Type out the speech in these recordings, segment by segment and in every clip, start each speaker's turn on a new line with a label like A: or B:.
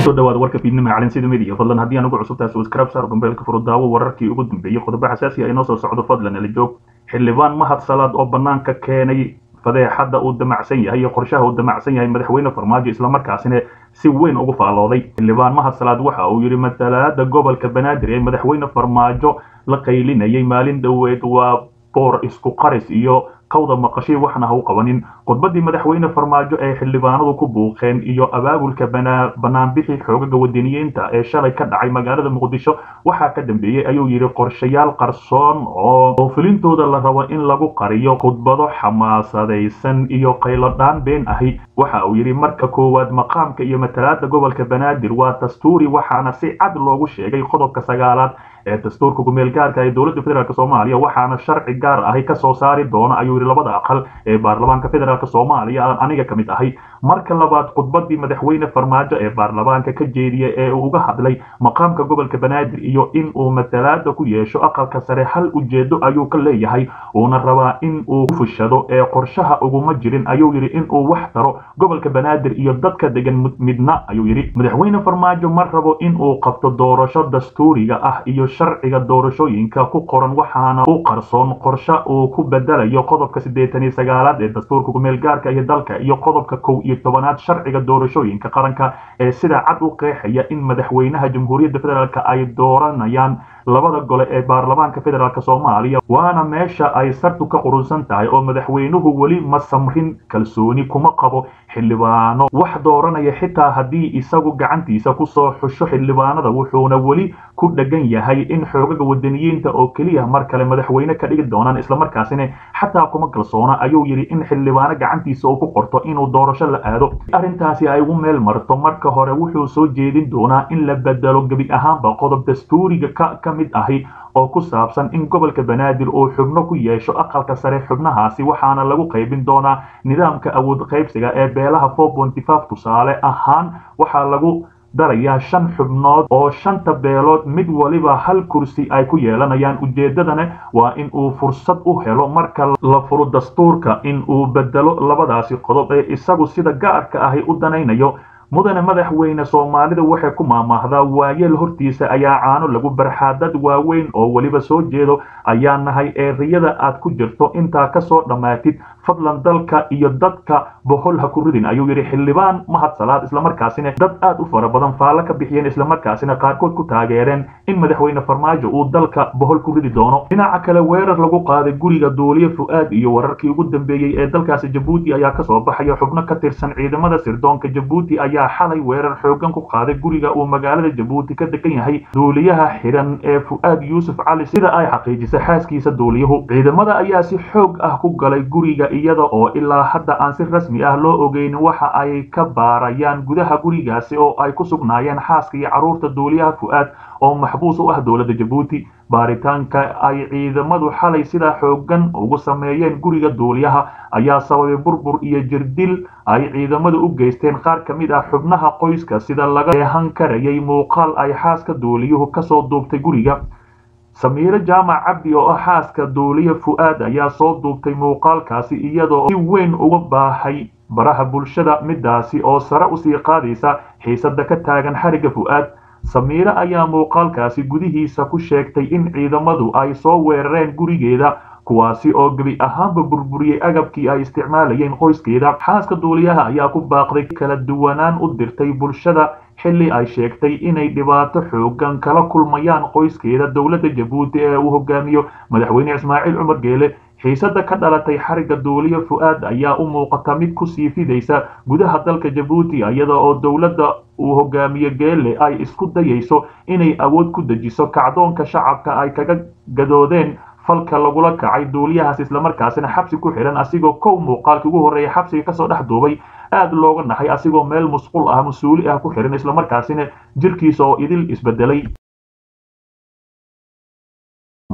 A: soo dhawaada warka fiidnimo macalin sida media fadlan haddii aan ugu cusub tahay subscribe saar gombeelka furo daawo wararkii ugu dambeeyey qodobo xasaasi ah inoo soo socdo fadlan ala joog xildhibaan mahad salaad oo banaanka keenay fadeexadda uu damacsan yahay iyo qorshaha uu damacsan yahay madaxweyne farmaajo islamarkaasina si weyn ugu faalooday xildhibaan mahad salaad waxa uu yidhi matalaada gobolka banaadir ee madaxweyne farmaajo la qaylinayay maalin dhoweed waa boor isku qaris iyo qawda maqashay waxna ha u qabanin khudbadii madaxweyne farmaajo ee xildhibaanadu ku buuqeen iyo abaabulka banaanbixi xoogaga wadaniyiinta ee shalay ka dhacay magaalada muqdisho waxaa ka dambeeyey ayuu yidhi qorshayaal qarsoon oo fulintooda la rabo in lagu qariyo khudbado xamaasadaysan iyo qaylodhaan been ahi waxa uu yidhi marka koowaad maqaamka iyo matalaada gobolka banaadir waa dastuuri waxaana si cad loogu sheegay qodobka sagaalaad ee dastuurka gumeel gaarka ee dowladda federaalk soomaaliya waxaana sharci gaar ahi ka soo saari doona ayuu yidhi labada aqal ee baarlamaanka federaalk soomaaliya aan aniga ka mid ahay marka labaad khudbadii madaxweyne farmaajo ee baarlamaanka ka jeediya ee uu uga hadlay maqaamka gobolka banaadir iyo in uu matalaada ku yeesho aqalka sare hal ujeedo ayuu ka leeyahay uuna rabaa in uu fushado ee qorshaha uguma jirin ayuu yidhi in uu wax taro gobolka banaadir iyo dadka degan midna ayuu yidhi madaxweyne farmaajo ma rabo in uu qabto doorasho dastuuriga ah iyo sharciga doorashooyinka ku qoran waxaana u qarsoon qorshe uu ku bedelayo qodobka siddeetan iyo sagaalaad ee dastuurka gumeel gaarka iyo dalka iyo qodobka kow iyo tobanaad sharciga doorashooyinka qaranka ee sida cad u qeexaya in madaxweynaha jamhuuriyadda federaalk ay dooranayaan labada gole ee baarlamaanka federaalk soomaaliya waana meesha ay sartu ka qurunsan tahay oo madaxweynuhu weli ma samrin kalsooni kuma qabo xildhibaano wax dooranaya xitaa haddii isagu gacantiisa kusoo xusho xildhibaanada wuxuuna weli ku dhegan yahay in xoogaga wadaniyiinta oo keliya mar kale madaxweyne ka dhigi doonaan islamarkaasina xataa kuma kalsoona ayuu yidhi in xildhibaano gacantiisa uu ku qorto inuu doorasho la aado arrintaasi ay ugu meel marto marka hore wuxuu soo jeedin doonaa in la bedelo gebi ahaanba qodob dastuuriga ka mid ahi oo ku saabsan in gobolka banaadir uu xubno ku yeesho aqalka sare xubnahaasi waxaana lagu qaybin doonaa nidaamka awood qaybsiga ee beelaha tusaale ahaan waxaa lagu darayaa shan xubnood oo shanta beelood mid waliba hal kursi ay ku yeelanayaan ujeeddadana waa in uu fursad u helo marka la furo dastuurka in uu bedelo labadaasi qodob ee isagu sida gaarka ahi u danaynayo mudane madaxweyne soomaalida waxay ku maamaahdaa waayeel hortiisa ayaa caano lagu barxaa dad waaweyn oo weliba soo jeedo ayaa nahay eeriyada aad ku jirto intaa kasoo dhammaatid fadlan dalka iyo dadka bohol ha ku ridin ayuu yidhi xildhibaan mahad salaad islamarkaasina dad aad u fara badan faallo ka bixiyeen islamarkaasina qaarkood ku taageereen in madaxweyne farmaajo uu dalka bohol ku ridi doono dhinaca kale weerar lagu qaaday guriga duuliye fu-aad iyo wararkii ugu dambeeyey ee dalkaasi jabuuti ayaa kasoo baxaya xubno ka tirsan ciidamada sirdoonka jabuuti ayaa xalay weerar xoogan ku qaaday guriga uu magaalada jabuuti ka degan yahay duuliyaha xiran ee fu-aad yuusuf cali sida ay xaqiijisay xaaskiisa duuliyuhu ciidamada ayaa si xoog ah ku galay guriga iyada oo ilaa hadda aan si rasmi ah loo ogeynin waxa ay ka baarayaan gudaha gurigaasi oo ay ku sugnaayeen xaaska iyo carruurta duuliyaha fu-aad oo maxbuus u ah dowladda jabuuti baaritaanka ay ciidamadu xalay sidaa xoogan ugu sameeyeen guriga duuliyaha ayaa sababay burbur iyo jirdil ay ciidamadu u geysteen qaar ka mid ah xubnaha qoyska sida laga eehan karayay muuqaal ay xaaska duuliyuhu kasoo duubtay guriga samiiro jaamac cabdi oo ah xaaska duuliye fu-aad ayaa soo duubtay muuqaalkaasi iyadoo si weyn uga baahay baraha bulshada midaasi oo sare usii qaadaysa xiisada ka taagan xariga fu-aad samiire ayaa muuqaalkaasi gudihiisa ku sheegtay in ciidamadu ay soo weerareen gurigeeda kuwaasi oo gebi ahaanba burburiyey agabkii ay isticmaalayeen qoyskeeda xaaska duuliyaha ayaa ku baaqday kala duwanaan u dirtay bulshada xilli ay sheegtay inay dhibaato xoogan kala kulmayaan qoyskeeda dowladda jabuuti ee uu hogaamiyo madaxweyne ismaaciil cumar geele xiisada ka dhalatay xariga duuliye fu-aad ayaa u muuqata mid kusii fidaysa gudaha dalka jabuuti iyada oo dowladda uu hogaamiye geele ay isku dayayso inay awood ku dejiso kacdoonka shacabka ay kaga gadoodeen falka lagula kacay duuliyahaas islamarkaasina xabsi ku xihan asigoo kow muuqaalkii ugu horreeya xabsiga kasoo dhex duubay aad looga naxay asigoo meel musqul ah mas-uuli ah ku xihan islamarkaasina jirkiisa oo idil isbedelay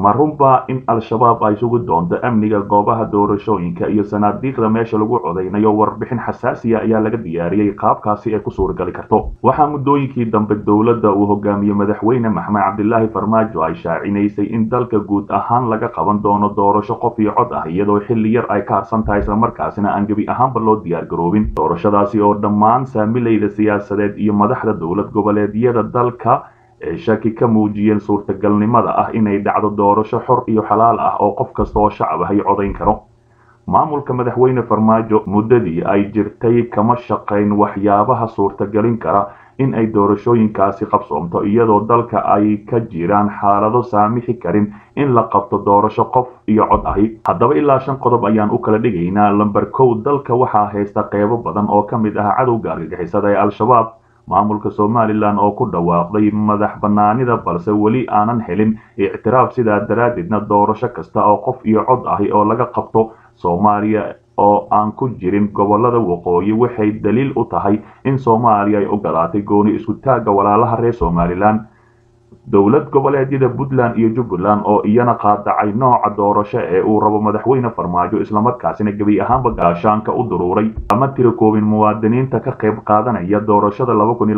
A: ma runbaa in al-shabaab ay sugi doonto amniga goobaha doorashooyinka iyo sanaadiiqda meesha lagu codaynayo warbixin xasaasiya ayaa laga diyaariyey qaabkaasi ay ku suuragali karto waxaa muddooyinkii dambe dowladda uu hogaamiye madaxweyne maxamed cabdilaahi farmaajo ay shaacinaysay in dalka guud ahaan laga qaban doono doorasho qof iyo cod ah iyadoo xilli yar ay ka harsan tahay islamarkaasina aan gebi ahaanba loo diyaar garoobin doorashadaasi oo dhammaan saamilayda siyaasadeed iyo madaxda dowlad goboleedyada dalka ee shaki ka muujiyeen suurtagalnimada ah inay dhacdo doorasho xor iyo xalaal ah oo qof kasta oo shacab ahy codayn karo maamulka madaxweyne farmaajo muddadii ay jirtay kama shaqayn waxyaabaha suurtagelin kara in ay doorashooyinkaasi qabsoomto iyadoo dalka ay ka jiraan xaalado saamixi karin in la qabto doorasho qof iyo cod ahi haddaba ilaa shan qodob ayaan u kala dhigaynaa lamber kow dalka waxaa haysta qeybo badan oo ka mid ah cadowga argagixisada ee al-shabaab maamulka somalilan oo ku dhawaaqday madax bannaanida balse weli aanan helin ictiraaf sidaa daraaddeedna doorasho kasta oo qof iyo cod ahi oo laga qabto soomaaliya oo aan ku jirin gobolada waqooyi waxay daliil u tahay in soomaaliya ay ogolaatay gooni isku taagga walaalaha reer somalilan dowlad goboleedyada puntland iyo jubbaland oo iyana qaadacay nooca doorasho ee uu rabo madaxweyne farmaajo islamarkaasina gebi ahaanba gaashaanka u duruuray ama tira koobin muwaadiniinta ka qayb qaadanaya doorashada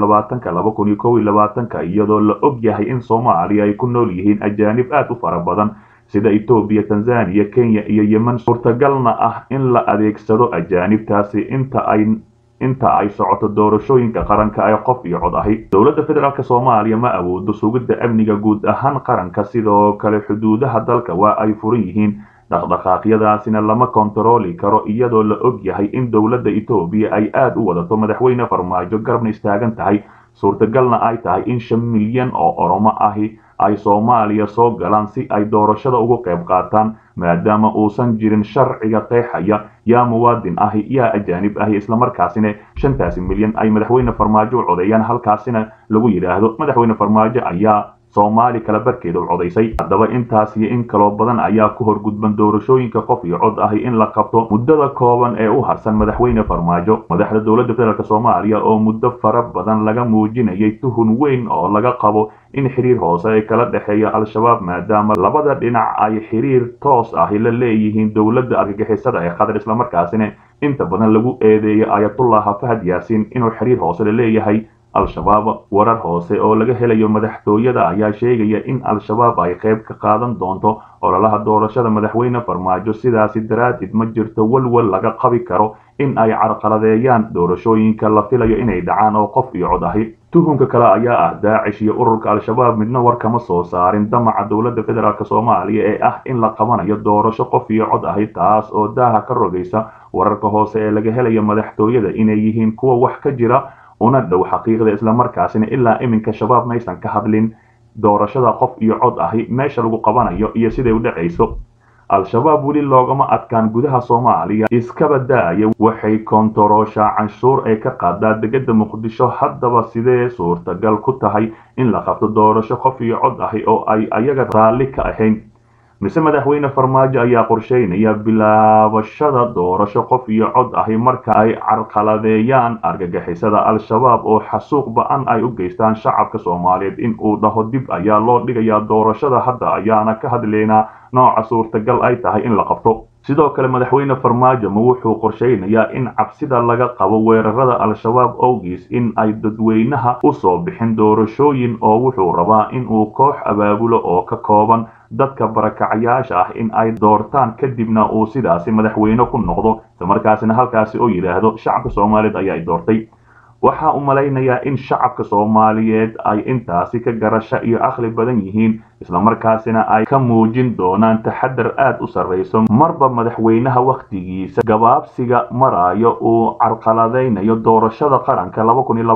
A: iyadoo la og yahay in soomaaliya ay ku nool yihiin ajaanib aad u fara badan sida etoobiya tanzaniya kenya iyo yemen suurtagalna ah in la adeegsado ajaanibtaasi inta ay inta ay socoto doorashooyinka qaranka ee qof iyo cod ahi dowladda federaalk soomaaliya ma awoodo sugidda amniga guud ahaan qaranka sidoo kale xuduudaha dalka waa ay furan yihiin dhaqdhaqaaqyadaasina lama kontarooli karo iyadoo la og yahay in dowladda etoobiya ay aad u wadato madaxweyne farmaajo garabna istaagan tahay suurtagalna ay tahay in shan milyan oo oromo ahi ay soomaaliya soo galaan si ay doorashada uga qayb qaataan maadaama uusan jirin sharciga qeexaya yaa muwaadin ahi yaa ajaanib ahi islamarkaasina shantaasi milyan ay madaxweyne farmaajo u codeeyaan halkaasina lagu yidhaahdo madaxweyne farmaajo ayaa soomaali kala barkeeda u codaysay haddaba intaas iyo in kaloo badan ayaa ku horgudban doorashooyinka qof iyo cod ahi in la qabto muddada kooban ee u harsan madaxweyne farmaajo madaxda dowladda federaalk soomaaliya oo muddo fara badan laga muujinayay tuhun weyn oo laga qabo in xiriir hoose ay kala dhexeeya al-shabaab maadaama labada dhinac ay xiriir toos ahi la leeyihiin dowladda argagixisada ee qatar islamarkaasina inta badan lagu eedeeyay ayatullaha fahad yaasiin inuu xiriir hoose la leeyahay al-shabaab warar hoose oo laga helayo madaxtooyada ayaa sheegaya in al-shabaab ay qayb ka qaadan doonto ololaha doorashada madaxweyne farmaajo sidaasi daraaddeed ma jirto walwal laga qabi karo in ay carqaladeeyaan doorashooyinka la filayo inay dhacaan oo qof iyo cod ahi tuhunka kale ayaa ah daacish iyo ururka al-shabaab midna war kama soo saarin damaca dowladda federaalk soomaaliya ee ah in la qabanayo doorasho qof iyo cod ahi taas oo daaha ka rogaysa wararka hoose ee laga helayo madaxtooyada inay yihiin kuwa wax ka jira una dhow xaqiiqda islamarkaasina ilaa iminka shabaab maysan ka hadlin doorashada qof iyo cod ahi meesha lagu qabanayo iyo siday u dhacayso al-shabaab weli loogama adkaan gudaha soomaaliya iskaba daaya waxay koontarooshaa canshuur ay ka qaadaa degada muqdisho haddaba sidee suurtagal ku tahay in la qabto doorasho qof iyo cod ahi oo ay ayaga raalli ka ahayn mise madaxweyne farmaajo ayaa qorsheynaya bilaabashada doorasho qof iyo cod ahi marka ay carqaladeeyaan argagixisada al-shabaab oo xasuuq ba-an ay u geystaan shacabka soomaaliyeed in uu dhaho dib ayaa loo dhigayaa doorashada hadda ayaana ka hadlaynaa nooca suurtagal ay tahay in la qabto sidoo kale madaxweyne farmaajo ma wuxuu qorsheynayaa in cabsida laga qabo weerarada al-shabaab owgiis in ay dadweynaha u soo bixin doorashooyin oo wuxuu rabaa in uu koox abaabulo oo ka kooban dadka barakacayaasha ah in ay doortaan kadibna uu sidaasi madaxweyne ku noqdo islamarkaasina halkaasi oo yidhaahdo shacabka soomaaliyeed ayaa i doortay waxaa u malaynayaa in shacabka soomaaliyeed ay intaasi ka garasho iyo aqli badan yihiin islamarkaasina ay ka muujin doonaan taxadar aad u sarrayso marba madaxweynaha wakhtigiisa gabaabsiga maraayo uu carqaladaynayo doorashada qaranka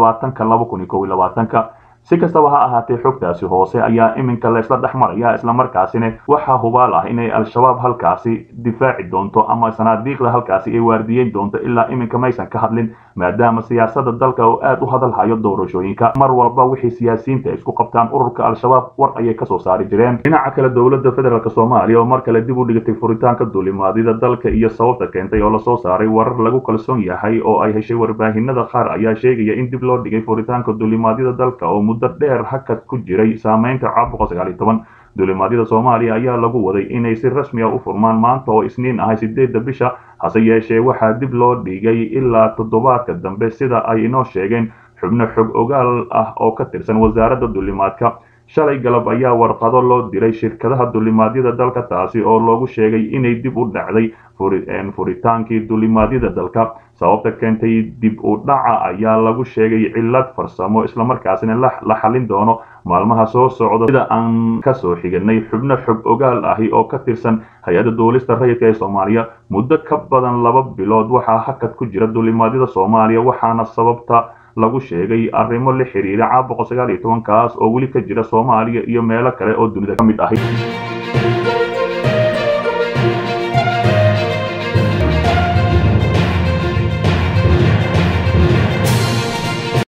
A: ka si kastaba ha ahaatee xogtaasi hoose ayaa iminka laysla dhex maraya islamarkaasina waxaa hubaal ah inay al-shabaab halkaasi difaaci doonto ama sanaadiiqda halkaasi ay waardiyeyn doonto ilaa iminka maysan ka hadlin maadaama siyaasada dalka oo aad u hadalhayo doorashooyinka mar walba wixii siyaasiyiinta isku qabtaan ururka al-shabaab war ayay kasoo saari jireen dhinaca kale dowladda federaalk soomaaliya oo mar kale dib u dhigtay furitaanka duulimaadida dalka iyo sababta keentay oo lasoo saaray warar lagu kalsoon yahay oo ay heshay warbaahinada qaar ayaa sheegaya in dib loo dhigay furitaanka duulimaadida dalka oo muddo dheer hakad ku jiray saameynta caabuqa sagaal iyo toban duulimaadyada soomaaliya ayaa lagu waday inay si rasmi ah u furmaan maanta oo isniin ahay sideedda bisha hase yeeshee waxaa dib loo dhigay ilaa toddobaadka dambe sida ay inoo sheegeen xubno xog ogaal ah oo ka tirsan wasaaradda duulimaadka shalay galab ayaa warqado loo diray shirkadaha duulimaadyada dalka taasi oo loogu sheegay inay dib u dhacday furitaankii duulimaadyada dalka sababta keentay dib u dhaca ayaa lagu sheegay cillad farsamo islamarkaasina la xallin doono maalmaha soo socda sida aan kasoo xiganay xubno xog ogaal ahi oo ka tirsan hay-adda duulista rayidka ee soomaaliya muddo ka badan laba bilood waxaa hakad ku jira duulimaadyada soomaaliya waxaana sababta lagu sheegay arrimo la xiriira caabuqa sagaal iyo tobankaas oo weli ka jira soomaaliya iyo meelo kale oo dunida ka mid ahi